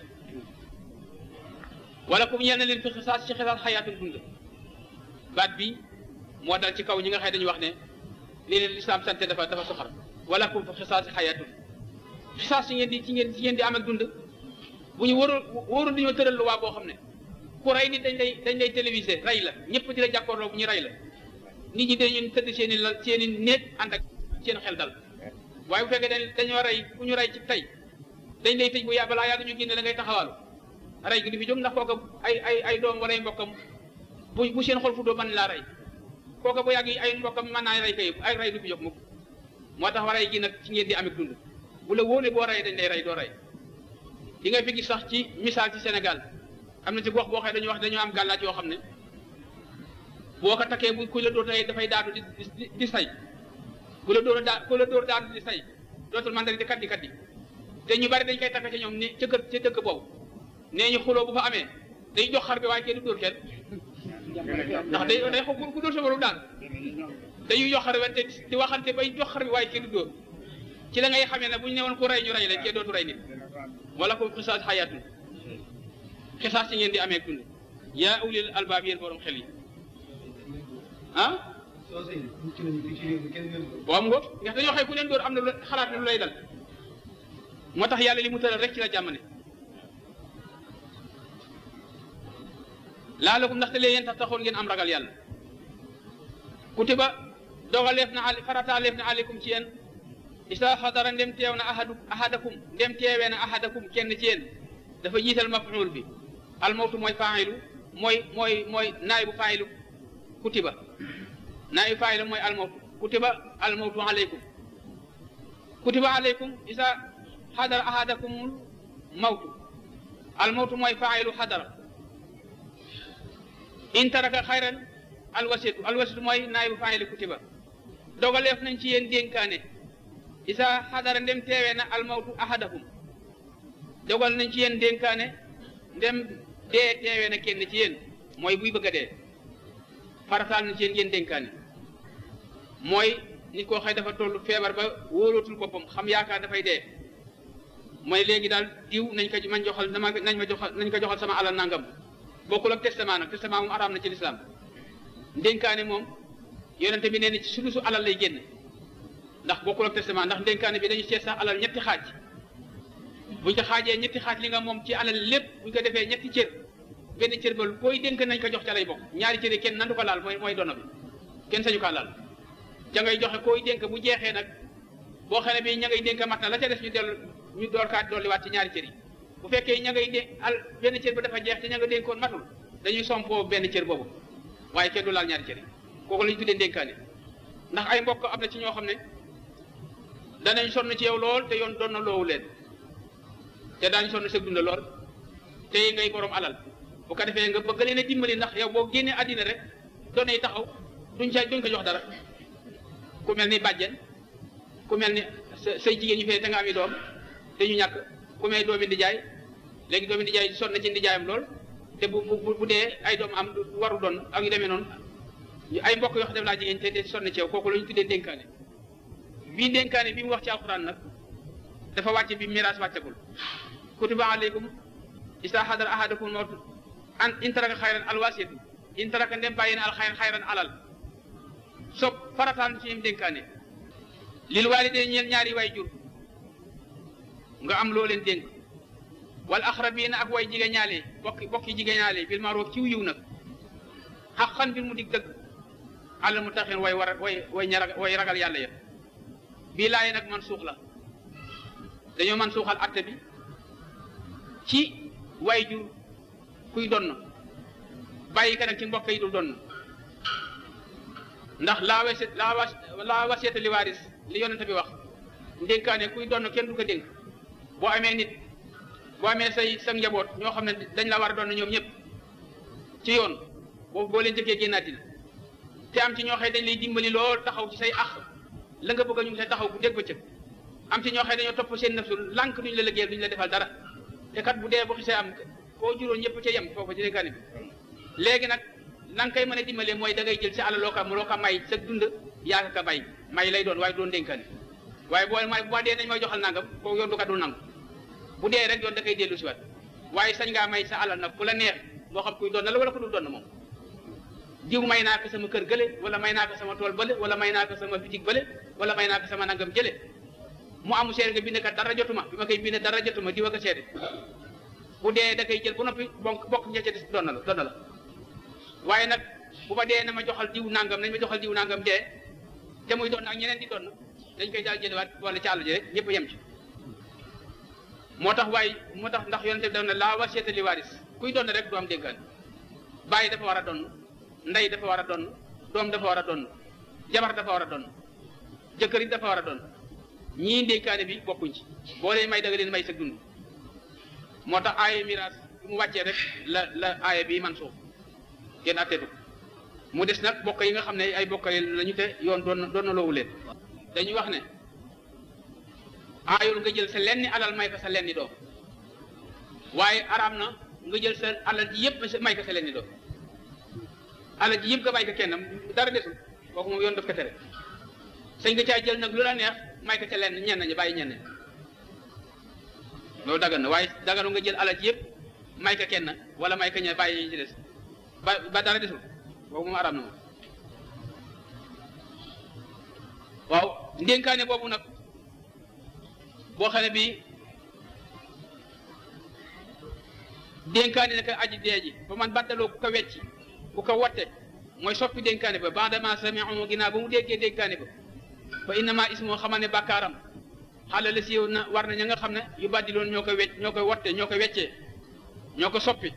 wala ku ñeel na leen fi xisaas ci xisaas xayaatul dund baat bi moo dal ci kaw ñi nga xëy dañu wax ne lii leen lislaam sante dafa dafa soxar wala kum fi xisaas xayaatul xisaas ci ngeen di ci ngeen ci ngeen di am ak dund bu ñu wóorul wóorul dañoo tëral lu waa boo xam ne ku rey nit dañ lay dañ lay télévisé rey la ñëpp di la jàkkoorloo bu ñu rey la nit ñi dañu tëdd seen i la seen i néeg ànd ak seen xel dal waaye bu fekkee dañ dañoo rey ku ñu rey ci tey dañ lay tëj bu yà balaa yàgg ñu génne la ngay taxawaalu rey gi du fi jóg ndax kooka ay ay ay doom wala ay mbokkam bu bu seen xol futoo mën laa rey kooka bu yàgg ay mbokkam mën naa rey kay ay rey du fi jóg mukk moo tax rey gi nag ci ngeen di amit dund bu la wóoree boo rey dañ lay rey doo rey di nga fi gis sax ci misaal ci Sénégal am na ci gox boo xam dañuy wax dañoo am gàllaaj yoo xam ne boo ko takkee bu ku la dóor tey dafay daanu di di di say ku la dóor daa ku la dóor daanu di say dootul man di kat di kat di te ñu bari dañ koy takk ci ñoom ni ca kër ca dëkk boobu nee ñu xuloo bu fa amee day jox xar bi waaye kenn du dóor kenn ndax day day xaw ku dóor sa borom daan dañuy jox xar bi te di waxante bay jox xar bi waaye kenn du dóor ci la ngay xamee ne bu ñu ne woon ku rey ñu rey leen kenn dootu rey nit wala ko xisaas xayaatun xisaas ci ngeen di amee dund yaa ulil albaab yéen borom xel yi ah waaw mu ngo ndax dañoo xëy ku leen dóor am na lu xalaat ne lu lay dal moo tax yàlla li mu tëral rek ci la jàmmane laalakum ndaxte lee yéen tax taxoon ngeen am ragal yàlla kutiba dogaleef na ali farataaleef na aleykum ci yéen isa xadara ndem teew na ahadu ahadakum ndem teewee na ahadakum kenn ci yéen dafa jiital maf'ul bi almawtu mooy faa'ilu mooy mooy mooy naay bu faa'ilu kutiba naay bu faa'ilu mooy almawtu kutiba almawtu aleykum kutiba aleykum isa xadara ahadakumul mawtu almawtu mooy faa'ilu xadara in taraka xayran alwasitu alwasitu mooy naay bu faa'ilu kutiba dogaleef nañ ci yéen dénkaane isa xadara ndem teewee na almawtu ahadakum dogal nañ ci yéen dénkaane ndem dee teewee na kenn ci yéen mooy buy bëgg a dee farataal nañ ci yéen yéen dénkaane mooy nit koo xëy dafa toll feebar ba wóolootul boppam xam yaakaar dafay dee mooy léegi daal diw nañ ko man joxal dama nañ ma joxal nañ ko joxal sama alal nangam bokkul ak testament nag testament moom araam na ci lislaam dénkaane moom yonente bi nee na ci sulusu alal lay génn ndax bokkul ak testament ndax dénkaane bi dañu seet sax alal ñetti xaaj buñ ko xaajee ñetti xaaj li nga moom ci alal lépp buñ ko defee ñetti cër benn cër ba booy dénk nañ ko jox ca lay bokk ñaari cër yi kenn nandu ko laal mooy mooy dono bi kenn sañu kaa laal ca ngay joxe koy dénk bu jeexee nag boo xam ne bi ña ngay dénk mat na la ca des ñu dellu ñu door kaa dolliwaat ci ñaari cër yi bu fekkee ña ngay dénk al benn cër ba dafa jeex te ña nga dénkoon matul dañuy sompoo benn cër boobu waaye kenn du laal ñaari cër yi kooku la ñu tuddee dénkaane ndax ay mbokk am na ci ñoo xam ne danañ sonn ci yow lool te yoon doon na loowu leen te daañu sonn sa dund lool te ngay borom alal bu ko defee nga bëgg leen a dimbali ndax yow boo génnee àddina rek doon yi taxaw duñ ca duñ ko jox dara ku mel ni bàjjen ku mel ni sa say jigéen ñu fee te nga am i doom te ñu ñàkk ku mel doomi ndijaay léegi doomi ndijaay sonn na ci ndijaayam lool te bu bu bu dee ay doom am waru doon ak yu demee noonu ay mbokk yoo xam def laa jigéen te te sonn ci yow kooku la ñu tuddee dénkaane bii dénkaane bi mu wax ci alquran nag dafa wàcce bi miraas wàccagul kutiba aleykum isa hadara ahadakum mawt an in taraka xayran alwasiyatu in taraka ndem bàyyi na al xayran xayran alal sob farataan ci yim dénkaane lil waalidee ñeel ñaari way jur nga am loo leen dénk wal axrabiina ak way jigéen ñaale bokki bokki jigéen ñaale bil maaroof ciw yiw nag xaqan bir mu dig dëgg àll mu taxin way war way way ña way ragal yàlla ya bii laaye nag man suux la dañoo man suuxal atte bi ci way jur kuy donn bàyyi ka nag ci mbokk yi dul donn ndax laa waset laa was laa waseeta li waaris li yonente bi wax ndénkaane kuy donn kenn du ko dénk boo amee nit boo amee say sa njaboot ñoo xam ne dañ la war a donn ñoom ñëpp ci yoon boobu boo leen jëkkee génnaati te am ci ñoo xëy dañ lay dimbali lool taxaw ci say ax la nga bëgg ñu ngi say taxaw bu dégg bëccëg am ci ñoo xëy dañoo topp seen nafsu lànk duñ la liggéeyal duñ la defal dara te kat bu dee bu xisee am koo juróon ñëpp ca yem foofu ci dénkaane bi léegi nag na nga koy mën a dimbalee mooy da ngay jël si àll loo ko loo ko may sa dund yaa ka bay may lay doon waaye doon dénkaane waaye boo may bu ma dee nañ may joxal nangam kooku yoon du kat du nangu bu dee rek yoon da koy dellu si waat waaye sañ ngaa may sa alal nag ku la neex moo xam kuy doon na la wala ku dul doon moom jiw may naa ko sama kër gële wala may naa ko sama tool bële wala may naa ko sama bitig bële wala may naa ko sama nangam jële mu amu seede nga bind kat dara jotuma bi ma koy bind dara jotuma diwa ko seede bu dee da koy jël bu noppi bonk bokk ña ca des doon na la doon na la waaye nag bu ma dee na ma joxal diw nangam nañ ma joxal diw nangam dee te muy doon ak ñeneen di doon dañ koy daal jëlewaat wala ci àll ji rek ñëpp yem ci moo tax waaye moo tax ndax yonente bi daf ne laa wasiyata li waaris kuy doon rek du am dénkaan bàyyi dafa war a doon ndey dafa war a doon doom dafa war a doon jabar dafa war a doon jëkkër yi dafa war a doon ñii ndénkaane bi bokkuñ ci boo leen may da nga leen may sa dund moo tax aaya miraas bi mu wàccee rek la la aaya bi man suuf kenn atteetu mu des nag bokk yi nga xam ne ay bokk yi lañu te yoon doon doon na loowu leen dañuy wax ne aayul nga jël sa lenni alal may ko sa lenni doom waaye araam na nga jël sa alal ji yëpp may ko sa lenni doom alal ji yëpp nga may ko kenn dara desul kooku moom yoon daf ko tere sañ nga caa jël nag lu la neex may ko ca lenn ñenn ñi bàyyi ñenn loolu dagan na waaye daganu nga jël alal ji yëpp may ko kenn wala may ko ñe bàyyi ñi ci des ba ba dara desul boobu moom araam na moom waaw ndénkaane boobu nag boo xam ne bii dénkaane na ko aji dee ji ba man baddaloo ku ko wecci ku ko wotte mooy soppi dénkaane ba bandama sami'u ginnaaw ba mu déggee dénkaane ba fa innama ismoo xamal ne bàkkaaram xale la siiw na war na ña nga xam ne yu baddiloon ñoo koy wecc ñoo koy wotte ñoo koy weccee ñoo ko soppi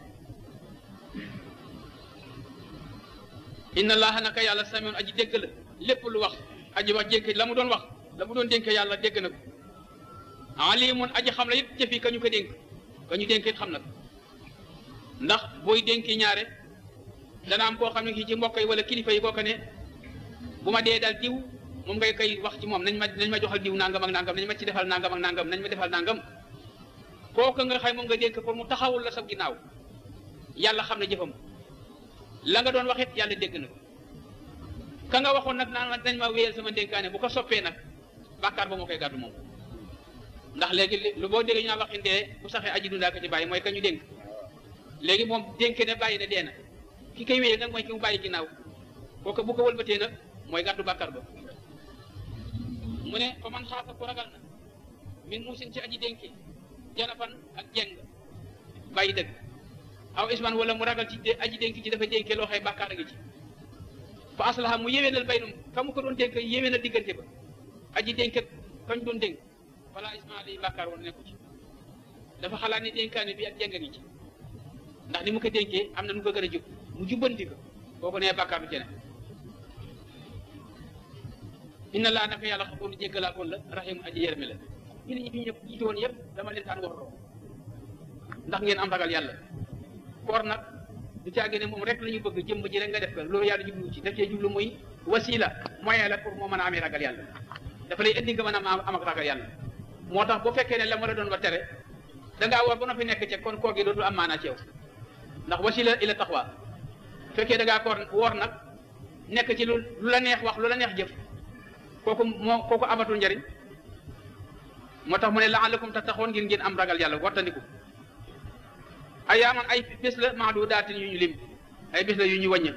inna allaha naka yàlla samiun aji dégg la lépp lu wax aji wax dénk la mu doon wax la mu doon dénk yàlla dégg na ko alimun aji xam la yëpp jëfi ka ñu ko dénk ka ñu dénk it xam na ko ndax booy dénki ñaare dana am koo xam ne kii ci mbokk yi wala kilifa yi kooka ne bu ma dee dal diw moom ngay koy wax ci moom nañ ma nañ ma joxal diw nangam ak nangam nañ ma ci defal nangam ak nangam nañ ma defal nangam kooka nga xay moom nga dénk pour mu taxawul la sa ginnaaw yàlla xam ne jëfam la nga doon wax it yàlla dégg na ko ka nga waxoon nag naan nañ ma wéyal sama dénkaane bu ko soppee nag bàkkaar ba moo koy gàddu moom ndax léegi lu boo déggee ñu naan wax indee bu saxee aji dundaa ko ci bàyyi mooy ka ñu dénk léegi moom dénk ne bàyyi na dee na ki koy wéyal nag mooy ki mu bàyyi ginnaaw kooku bu ko wëlbatee nag mooy gàddu bàkkaar ba mu ne fa man xaafa ku ragal na min muusin ci aji dénki janafan ak jeng bàyyi dëgg aw isman wala mu ragal ci aji dénk ci dafa dénkee loo xëy bàkkaar a ngi ci fa aslaha mu yéwénal baynum ka mu ko doon dénk yéwénal diggante ba aji dénk kañ doon dénk fala isma li bàkkaar woon nekku ci dafa xalaat ni dénkaane bi ak jeng a ngi ci ndax ni mu ko dénkee am na nu ko gën a jub mu jubbanti ko kooku nee bàkkaar du ci ne inna laa naka yàlla xafoon jéggalaakoon la raximu aji yërmi la ñi ñi fi ñëpp jiite woon yëpp dama leen taan warloo ndax ngeen am ragal yàlla koor nag du caagi ne moom rek la ñu bëgg jëmm ji rek nga def ko loolu yàlla jublu ci daf cee jublu muy wasila moyen la pour moo mën a amee ragal yàlla dafa lay indi nga mën a am ak ragal yàlla moo tax bu fekkee ne la ma la doon ba tere da ngaa war ba noppi nekk ca kon koor gi dootul am maanaa ci yow ndax wasila ila taxwa fekkee da ngaa koor woor nag nekk ci lu lu la neex wax lu la neex jëf kooku moo kooku amatul njariñ moo tax mu ne la'allakum tattaquun ngir ngeen am ragal yàlla wattandiku ayaaman ay bés la maadudaatin yu ñu lim ay bés la yu ñu wàññi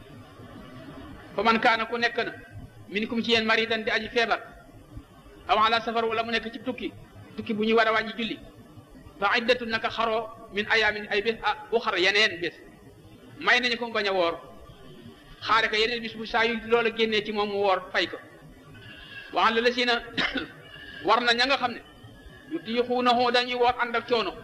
fa man kaana ku nekk na minkum ci yéen maridan di aji feebar aw ala safar wala mu nekk ci tukki tukki bu ñuy war a wàññi julli fa iddatu naka xaroo min ayaamin ay bés ah uxar yeneen bés may nañu ko mu bañ a woor xaare ko yeneen bis bu saa yu loola génnee ci moom mu woor fay ko waxan la la si na war na ña nga xam ne yu tiixuunahu dañuy woor ànd ak coono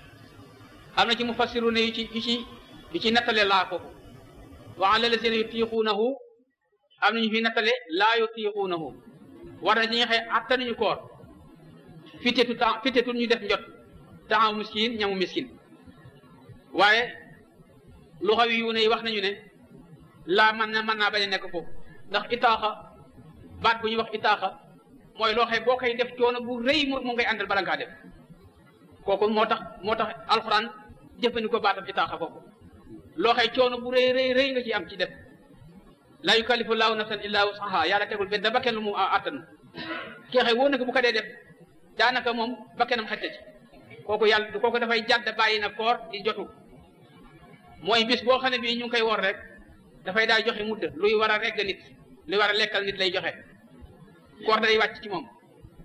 am na ci mu fassiru ne yu ci yu ci yu ci nattale laa ko waxan la la si na yu tiixuunahu am na ñu fi nattale laa yu tiixuunahu war na ci ñi xëy attanuñu koor fitetu temps fitetu ñu def njot temps miskin ñamu miskin waaye lu xaw yu ne wax nañu ne laa mën na mën naa bañ a nekk foofu ndax itaaxa baat bu ñuy wax itaaxa mooy loo xam boo koy def coono bu rëy mu mu ngay àndal bala ngaa def kooku moo tax moo tax alxuraan jëfandikoo baatam itaaxa foofu loo xam coono bu rëy rëy rëy nga ci am ci def laa yukallifu laahu nafsan illaa wusaha yàlla tegul benn bakkan lu mu àttan kii xëy wóor na ko bu ko dee def daanaka moom bakkanam xette ci kooku yàlla kooku dafay jàdd bàyyi na koor di jotu mooy bis boo xam ne bii ñu ngi koy wor rek dafay daal joxe mudd luy war a regg nit luy war a lekkal nit lay joxe koor day wàcc ci moom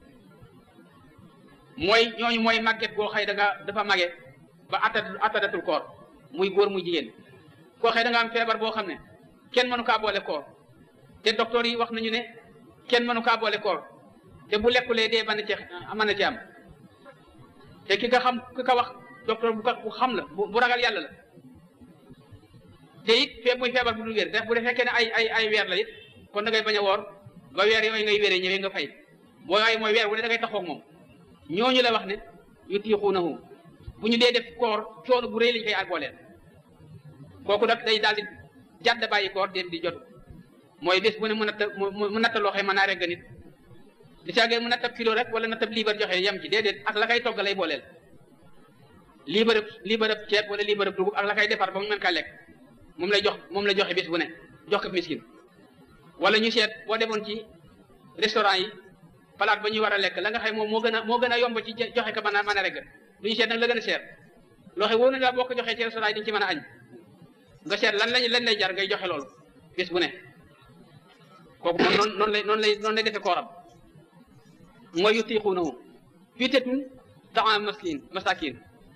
mooy ñooñu mooy màgget goo xëy da nga dafa mage ba atta attadatul koor muy góor muy jigéen koo xëy da nga am feebar boo xam ne kenn mënu kaa boole koor te docteur yi wax nañu ne kenn mënu kaa boole koor te bu lekkulee dee mën na ci mën na ci am te ki nga xam ki ka wax docteur bu ko xam la bu ragal yàlla la te it fee muy feebar bu dul wér te bu dee fekkee ne ay ay ay weer la it kon da ngay bañ a woor ba weer yooyu ngay wéree ñëwee nga fay boo waaye mooy weer wu ne da ngay taxaw moom ñooñu la wax ne yu tiixuunahu bu ñu dee def koor coono bu rëy lañ koy àggooleen kooku nag day daal di jàdd bàyyi koor déet di jotu mooy bés bu ne mu natta mu natta loo xam mën naa regg nit di caagee mu nattab kilo rek wala nattab liibar joxe yem ci déedéet ak la kay togg lay booleel liibarëb liibarëb ceeb wala liibarëb dugub ak la kay defar ba mu mën kaa lekk moom lay jox moom lay joxe bés bu ne jox ko miskin wala ñu seet boo demoon ci restaurant yi palaat ba ñuy war a lekk la nga xam moom moo gën a moo gën a yomb ci joxe ko mën a mën a regg du ñu seet nag la gën a seer loo xam wóor na daal boo ko joxee ci restaurant yi dañu ci mën a añ nga seet lan lañ lan lay jar ngay joxe loolu bés bu ne kooku moom noonu noonu lay noonu lay noonu lay defee kooram mooy yutiquunahu fitatun taam maskin masakin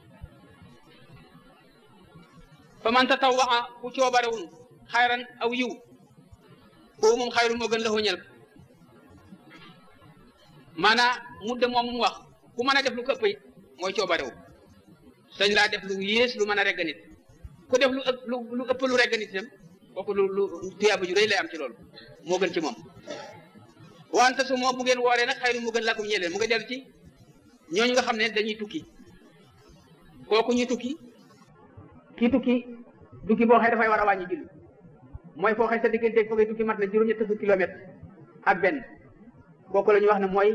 fa man tatawwaxa ku coobarewun xayran aw yiw koo moom xayru moo gën la ñel maanaa mudde moom mu wax ku mën a def lu ko ëpp it mooy coobarewu sañ laa def lu yées lu mën a regg nit ku def lu ëpp lu ëpp lu regg nit itam kooku lu lu tuyaaba ju rëy lay am ci loolu moo gën ci moom wante su moo bu ngeen wooree nag xayru mu gën lakum ñeleen mu nga dellu ci ñooñu nga xam ne dañuy tukki kooku ñu tukki kii tukki tukki boo xëy dafay war a wàññi julli mooy foo xëy sa diggante foo ngay tukki mat na juróom-ñett fukki kilomètre ak benn kooku la ñuy wax ne mooy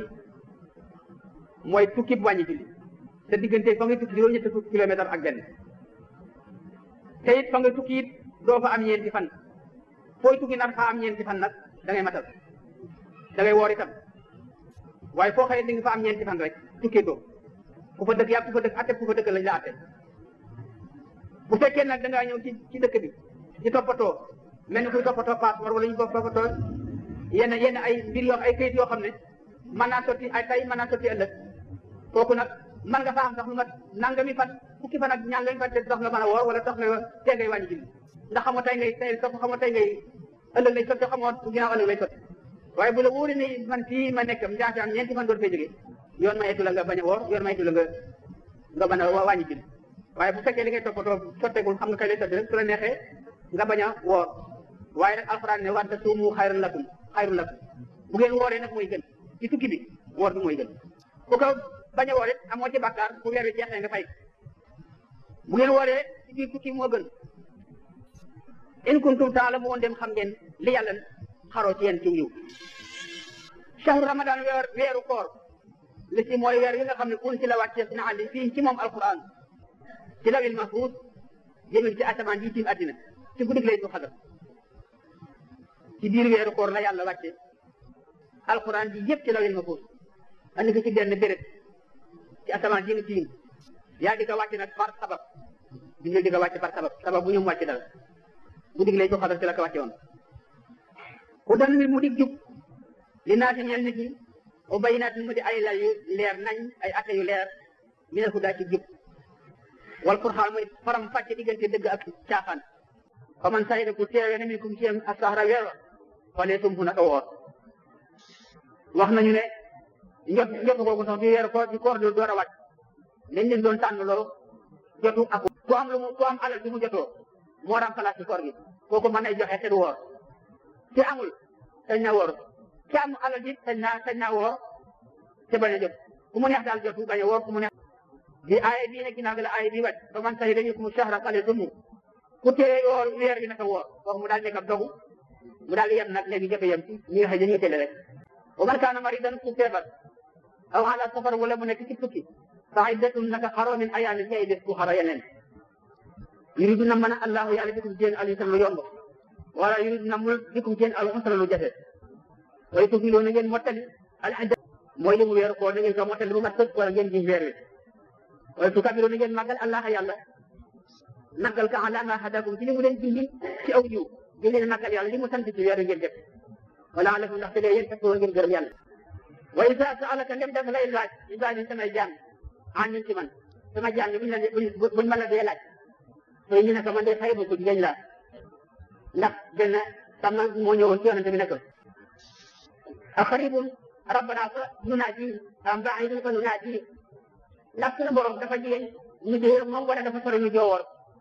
mooy tukki bu wàññi julli sa diggante fa ngay tukki juróom-ñett fukki kilomètre ak benn te it fa ngay tukki it doo fa am ñeenti fan fooy tukki nag fa am ñeenti fan nag da ngay matal da ngay woor itam waaye foo xëyee di nga fa am ñeenti fan rek tukkee doo ku fa dëkk yàgg ku fa dëkk atte ku fa dëkk lañ la atte bu fekkee nag da ngaa ñëw ci ci dëkk bi di toppatoo mel ni kuy toppatoo passeport wala ñu toppatoo yenn yenn ay mbir yoo ay kayit yoo xam ne mën naa sotti ay tay mën naa sotti ëllëg kooku nag mën nga fa am sax lu mat nangami fan fukki fan ak ñaan lañ fan te dox nga mën a woor wala dox nga tee ngay wàññi julli ndax xamoo tey ngay tey sopp xamoo tey ngay ëllëg lay sotti xamoo ginnaaw ëllëg lay sotti waaye bu la wóoree ne man fii ma nekk njaafi am ñeenti fan door fee jógee yoon mayetu la nga bañ a woor yoon mayetu la nga nga bañ a wàññi julli waaye bu fekkee li ngay toppatoo sotteegul xam nga kay lay sotti rek su la neexee nga bañ a woor waaye nag alxuraan ne wante suumu xayrun lakum xayrun lakum bu ngeen wooree nag mooy gën ci tukki bi woor bi mooy gën ku ko bañ a woor it amoo ci bàkkaar bu weer wi jeexee nga fay bu ngeen wooree ci biir tukki moo gën in kuntum taalamuun dem xam ngeen li yàlla xaroo ci yéen ci yiw shahru ramadan weer weeru koor li ci mooy weer yi nga xam ne un ci la wàcce na andi fii ci moom alquran ci lawil mahfuz jëmil ci asamaan yi tiim addina ci guddig lay du xadar ci biir weeru koor la yàlla wàcce alquran bi yëpp ci lawil mahfuz andi ko ci benn béréb ci asamaan yi nga tiim yaa di ko wàcce nag par sabab bindal di ko wàcce par sabab sabab bu ñu mu wàcce dara guddig lay du xadar ci la ko wàcce woon ku dan mbir mu dig jub li naa si ñel nit ñi o bayinaat mu di ay lay yu leer nañ ay atte yu leer mi ne ku daa ci jub wal qur'aan mooy faram fàcce diggante dëgg ak caaxaan fa man sayida ku teewee na min kum ciyam asahra weer wa falee tum fu naka woor wax nañu ne njot njot googu sax bi weer koor bi koor do door a wàcc dañ leen doon tànn loo jotu ak ku am lu mu ku am alal bi mu jotoo moo remplacé koor gi kooku mën ay joxe te du woor te amul sañ na woor te am alal ji sañ naa sañ naa woor te bañ a jot ku mu neex daal jotu bañ a woor ku mu neex bi aaya bii nag ginnaaw gi la aaya bii wàcc ba man sax dañuy mu shahra fale sumu ku tee woor weer bi naka woor kooku mu daal nekk ab dogu mu daal yem nag léegi jot a yem ci ñi nga xam dañuy tele rek wa man kaana maridan ku feebar aw ala safar wala mu nekk ci tukki fa iddatun naka xaroo min ayaamin ci ay bés ku xaro yeneen yuridu na mën a allahu yàlla bikum seen al yusra lu yomb wala yuridu na mul bikum seen al usra lu jafe way tukiloo na ngeen mottali al idda mooy li mu weeru koo na ngeen ko mottali bu mat sëkk wala ngeen ji weer wi waaye su kabiroo na ngeen màggal allah yàlla màggal ka ala ma hadakum ci li mu leen dindi ci aw yiw di leen màggal yàlla li mu sant ci weer wi ngeen def wala alakum ndax te lee yéen fekkoo ngeen gërëm yàlla wa isa saalaka ndem dafa lay laaj ibaadi samay jaam an ñu ci man sama jaam yi buñ la buñ ma la dee laaj tey ñu ne ko man de xëy ko jigéen la ndax benn sama moo ñëwoon ci yonente bi ne ko aqribun rabbana fa nunaaji am baidun fa nunaaji ndax suñu borom dafa jigéen ñu dee moom wala dafa sori ñu joowoor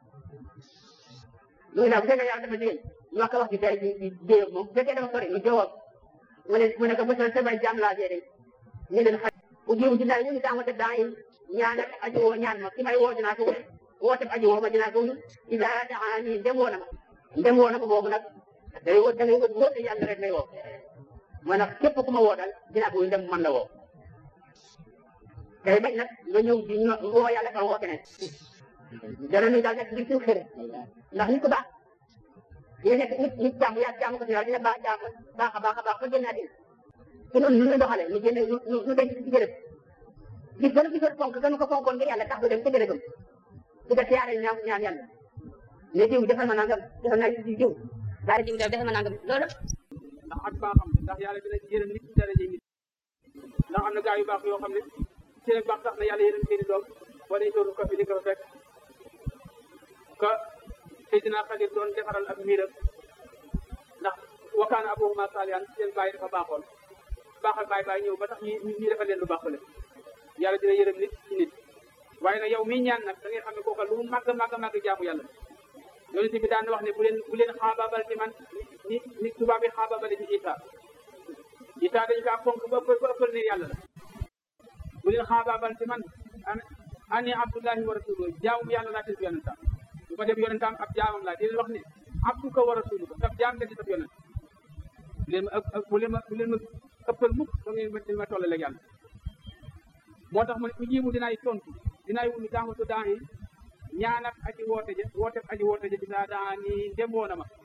muy la bu fekkee yàlla dafa jigéen ñu wax ko wax ci tey di dee moom bu fekkee dafa sori ñu joowoor mu ne mu ne ko bësal samay jaam laa jee ñu leen xaj bu jiw ci daal ñu ngi tàmmate daa yi ñaan ak aji woo ñaan ma ki may woo dinaa ko woo woote aji woo ma dinaa ko wuyu ila daani dem woo na ma ndem woo na ko boobu nag day woo da ngay woo te yàlla rek lay woo mooy nag képp ku ma woo daal dinaa ko ndem man la woo day bañ nag nga ñëw di ñu woo yàlla ka woo keneen dana ñu daal nekk di suuf xëre ndax nit ku baax dina nekk nit nit jàmm yaa jàmm ko si yàlla dina baax jàmm baax a baax a baax ba génn àddina te noonu ñu doxale ñu génne ñu ñu denc ci jërëb gis gën a gisoon fonk gën ko fonkoon ngir yàlla tax du dem ca jërëbam di ko siyaare ñaan ñaan yàlla ne diw defal ma nangam defal naa di diw daal diw defal ma nangam loolu ndax ak baaxam ndax yàlla dina yërëm nit ci daraje nit ndax am na gaa yu baax yoo xam ne seen baax tax na yàlla yërëm seen i doom wala sóoru ko fi di ko fekk ka Seydina Xadir doon defaral ak miiram ndax wakaana abuhuma saalihan seen baay dafa baaxoon baaxal baay baay ñëw ba tax ñi ñi defal leen lu baax le yàlla dina yërëm nit ci nit waaye nag yow miy ñaan nag da ngay xam ne kooka lu màgg màgg màgg jaamu yàlla yonent bi daan wax ne bu leen bu leen xaabaabal ci man ni ni tubaab yi xaabaabale ci Isa Isa dañu kaa fonk ba ëppal ba ëppal ne yàlla la bu leen xaabaabal ci man ani abdullahi wa rasuluhu jaamum yàlla laa tëdd yonentam bu ko def yonentam ab jaamam laa di leen wax ne abduka wa rasuluhu sab jaam nga di sab yonent bu leen ma bu leen ma bu leen ma ëppal mukk ba ngeen ma ma tollaleeg yàlla moo tax mu ne u jiimu dinaay tontu dinaay wunu daamatu daan yi ñaan ak aji woote ja woote aji woote ja dinaa daa ni ndem woona ma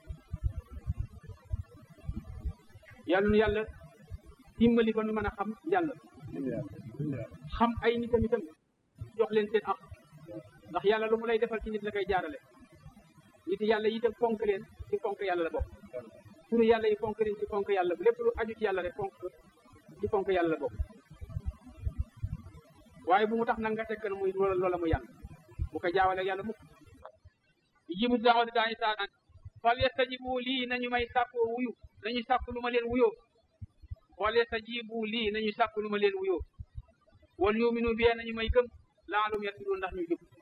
yàlla nu yàlla dimbali ba nu mën a xam yàlla xam ay nitam itam jox leen seen am ndax yàlla lu mu lay defal ci nit la koy jaarale nit yàlla yi itam fonk leen ci fonk yàlla la bokk turu yàlla yi fonk leen ci fonk yàlla lépp lu aju ci yàlla rek fonk ci fonk yàlla la bokk waaye bu mu tax nag nga tekk na muy loola loola mu yàlla bu ko jaawale yàlla mukk jibu daawati daañu saanaan fal yastajibu lii nañu may sàkkoo wuyu nañu sàkk lu ma leen wuyoo fal yastajibu lii nañu sàkk lu ma leen wuyoo wal yuminu bi nañu may gëm laalum yartudun ndax ñu jub